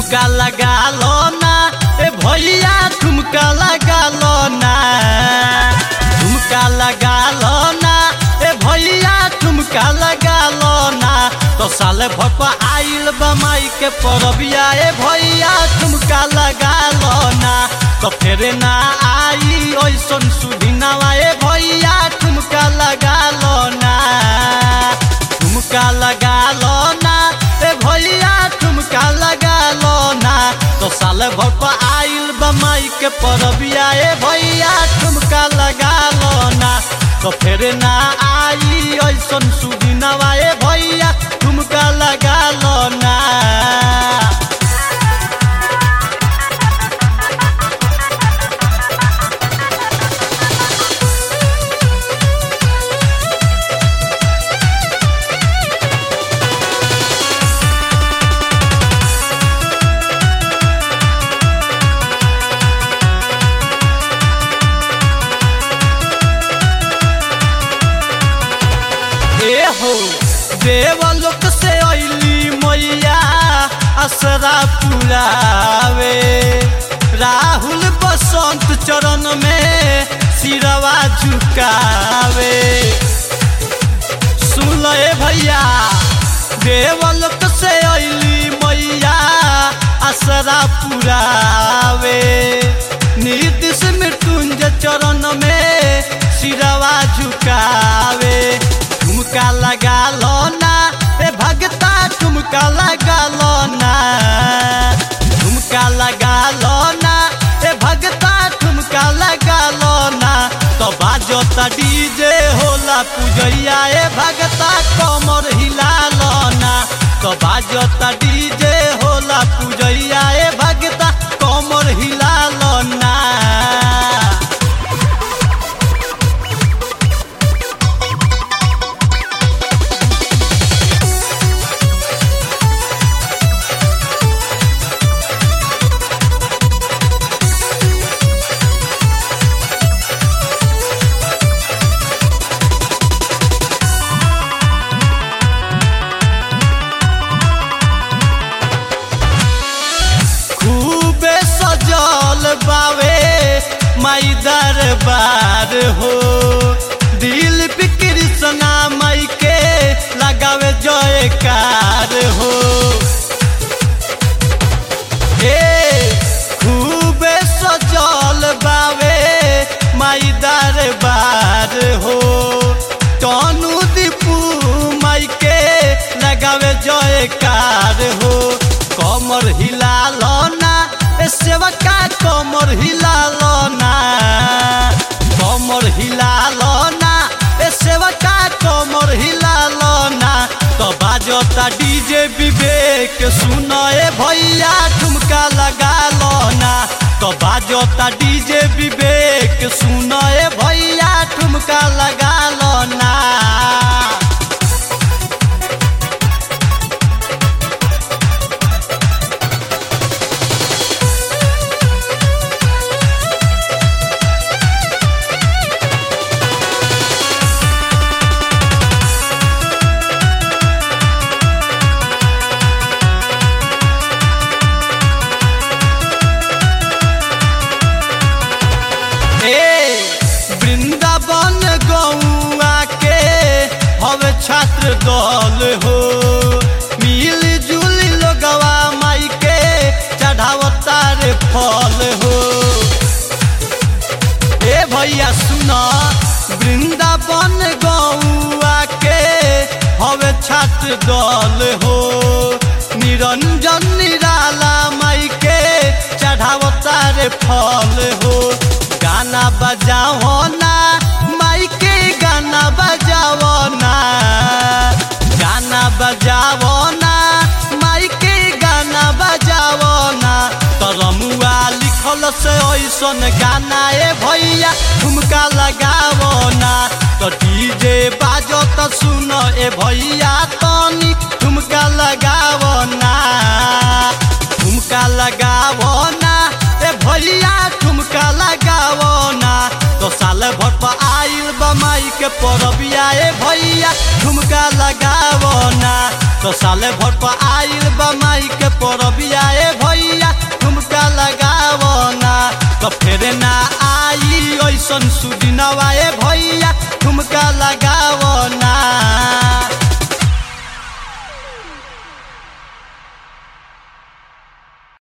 ठुमका लगा लो ना ए भैया ठुमका लगा लो ना ठुमका लगा लो ना ए भैया ठुमका लगा लो ना तो साल भप आइल बमाई के परबिया ए भैया ठुमका लगा लो ना तो फिर ना आई ओइसन सुदिनावा ए भैया ठुमका लगा लो ना ठुमका लगा लो ना ए भैया ठुमका लगा लो ना तो साल भर पर आइल बमाई के परबिया ए भैया ठुमका लगा लो ना तो फिर ना आई ऐसन सुदिनवा ए भैया ठुमका लगा लो ना ए हो देवलोक से अली मैया असरा पुरावे राहुल बसंत चरण में सिरवा झुकावे सुन लो ए भैया देवलोक से अली मैया असरा पुरावे नीतिश मृत्युंजय चरण में सिरवा झुकावे ठुमका लगा लो ना ए भगता ठुमका लगा लो ना ठुमका लगा लो ना ए भगता ठुमका लगा लो ना तो बाजोता डीजे होला पूजैया ए भगता कमर हिला लो ना तो बाजोता डीजे होला पूजैया ए भगता कमर हिला लो ना खूबे सजल बावे माई दरबार हो दिल कृष्णा माई के लगावे जयकार हो हे खूबे सजल बावे माई दरबार हो टनु दीपू माई के लगावे जयकार हो कमर हिला लो ना ए सेवका कमर हिला लो ना कमर हिला लो ना ए सेवका कमर हिला लो ना तो बाजता डीजे विवेक सुनो ए भैया ठुमका लगा लो ना तो बाजता डीजे विवेक सुनो ए भैया ठुमका लगा लो ना ए वृंदावन गौआ के हवे छात्र दल हो मिल जुल लोगवा माई के चढ़ावता रे फल हो ए भैया सुना वृंदावन गौआ के हवे छात्र दल हो निरंजन निराला माई के चढ़ावता रे फल हो गाना बजाओ ना माई के गाना बजाओ ना गाना बजाओ ना माई के गाना बजाओ ना तरमुआ लिखल से ऐसन गाना ए भैया ठुमका लगाओ ना तो डीजे बाजो तो सुनो ए भैया तनी ठुमका लगाओ ना ठुमका लगाओ ना ए भैया ठुमका लगाओ ना तो साल भर पर आइल बमाई के के परबिया ए भैया ठुमका लगावो ना तो साले भर पर आइल बा माई के परबिया ए भैया ठुमका लगावो ना तो फेर ना आई ऐसन सुदिनवा ए